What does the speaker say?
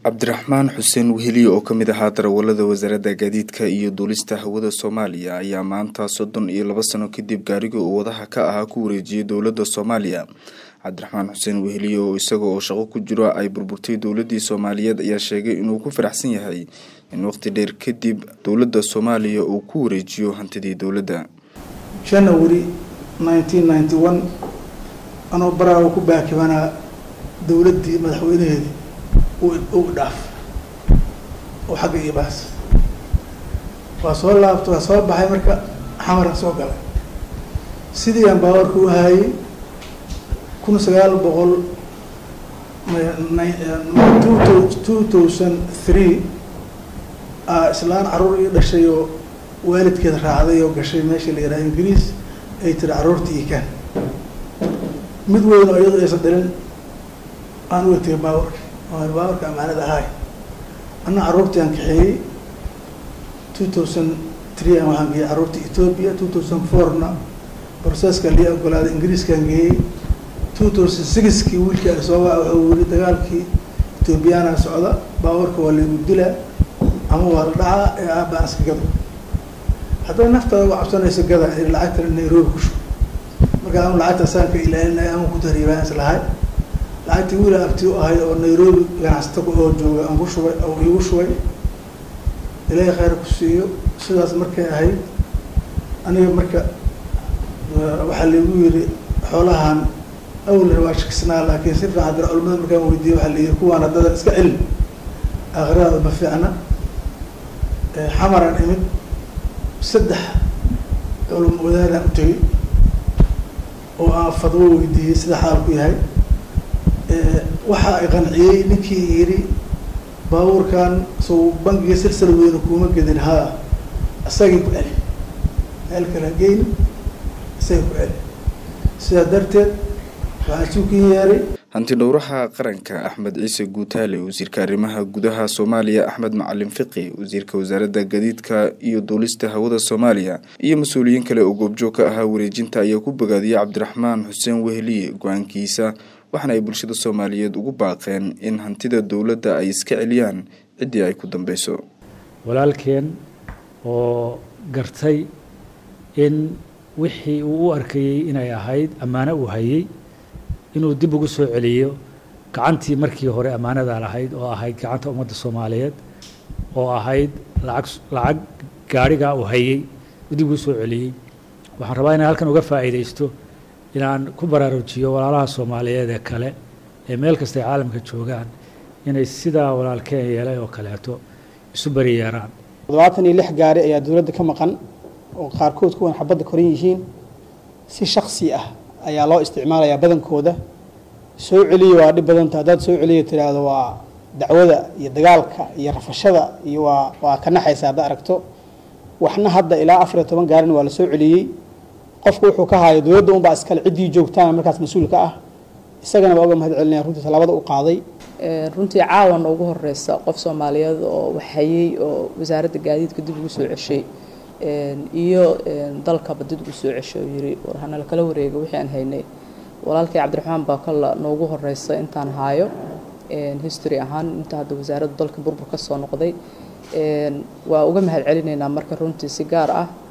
cabdiraxmaan xuseen weheliye oo ka mid ahaa darawalada wasaaradda gaadiidka iyo duulista hawada soomaaliya ayaa maanta soddon iyo laba sano kadib gaariga uu wadaha ka ahaa ku wareejiyey dowladda soomaaliya cabdiraxmaan xuseen weheliye oo isaga oo shaqo ku jiro ay burburtay dowladii soomaaliyeed ayaa sheegay inuu ku faraxsan yahay in waqti dheer kadib dowladda soomaaliya uu ku wareejiyo hantidii dowladda january nineteen ninety one anoo baraawo ku baakibanaa dowladdii madaxweynaheedii u dhaaf oo xagga iyo baas waa soo laabta waa soo baxay marka xamarka soo galay sidii aan baawarka u hayay kun sagaal boqol two thousand three islaan caruur ii dhashay oo waalidkeed raacday oo gashay meesha la yidhaha ingiriis ay tiri carruurtii ii kaan mid weyn oo iyadu aysan dhalin aan uga tegay baawarka baawarka amaanada ahaay anna carruurtii aan kaxeeyey two thousand three an waxaan geeyey carruurta ethoopia two thousand fourna broceska lii ogolaaday ingiriiskaan geeyey two thousand sixkii wiilkii ay soo waa wuxuu yiri dagaalkii ethoobiyaana socda baawarka waa laygu dilaa ama waa la dhacaa ee aabaan iska gado hadday naftaada uga cabsanayso gada lacagtana nairobi ku shubo markaa ama lacagta saanka ilaalinaya ama ku tahriibaan islahay lacagtii wiila abti u ahay oo nairobi ganacsata oo jooga aan ku shubay oo iigu shubay ilaahay khayr ku siiyo sidaas markay ahayd aniga marka waxaa laygu yiri xoolahan awler waa shakisnaa laakiin si fiican dira culimada markaan weydiiyey waxaa layidhi kuwaan haddada iska celin aakhiradaada ma fiicna xamaraan imid saddex culum wadaadaan u tegey oo aan fadwo weydiiyey sida xaalku yahay waxa ay qanciyey ninkii yidhi baabuurkan sow bangiga silsal weyne kuuma gedin haa isagii ku celi meel kale geyni isagii ku celi sidaa darteed waxaan suukin yeeray hanti dhowraha qaranka axmed ciise guutaale wasiirka arrimaha gudaha soomaaliya axmed macalin fiqi wasiirka wasaaradda gadiidka iyo duulista hawada soomaaliya iyo mas-uuliyiin kale oo goobjoog ka ahaa wareejinta ayaa ku bogaadiyey cabdiraxmaan xuseen weheliye go-aankiisa waxaana ay bulshada soomaaliyeed ugu baaqeen in hantida dowladda ay iska celiyaan ciddii ay ku dambeyso walaalkeen oo gartay in wixii uu u arkayey inay ahayd ammaano uu hayey inuu dib ugu soo celiyo gacantii markii hore ammaanada lahayd oo ahayd gacanta ummadda soomaaliyeed oo ahayd lacag lacag gaadhigaa uu hayey dib ugu soo celiyey waxaan rabaa inaan halkan uga faa'iidaysto inaan ku baraarujiyo walaalaha soomaaliyeed ee kale ee meel kasta ay caalamka joogaan inay sidaa walaalkeen yeelay oo kaleeto isu bari yeeraan toddobaatan iyo lix gaari ayaa dowladda ka maqan oo qaarkood kuwan xabadda koran yihiin si shaksi ah ayaa loo isticmaalayaa badankooda soo celiya waa dhib badanta haddaad soo celiya tiraahdo waa dacwada iyo dagaalka iyo rafashada iyo waa waa ka naxaysa hadda aragto waxna hadda ilaa afar iyo toban gaarin waa la soo celiyey qofku wuxuu ka haayo dowladda unbaa iskale ciddii joogtaana markaas mas-uulka ah isagana waa uga mahad celinaya runtii tallaabada u qaaday runtii caawana ugu horeysa qof soomaaliyeed oo waxhayey oo wasaaradda gaadiidka dib ugu soo ceshay iyo dalkaba dib ugu soo ceshay oo yiri war hanala kala wareega wixii aan haynay walaalkay cabdiraxmaan baa kalla noogu horeysa intaan haayo history ahaan inta hadda wasaaradda dalka burbur ka soo noqday waa uga mahad celinaynaa marka runtii si gaar ah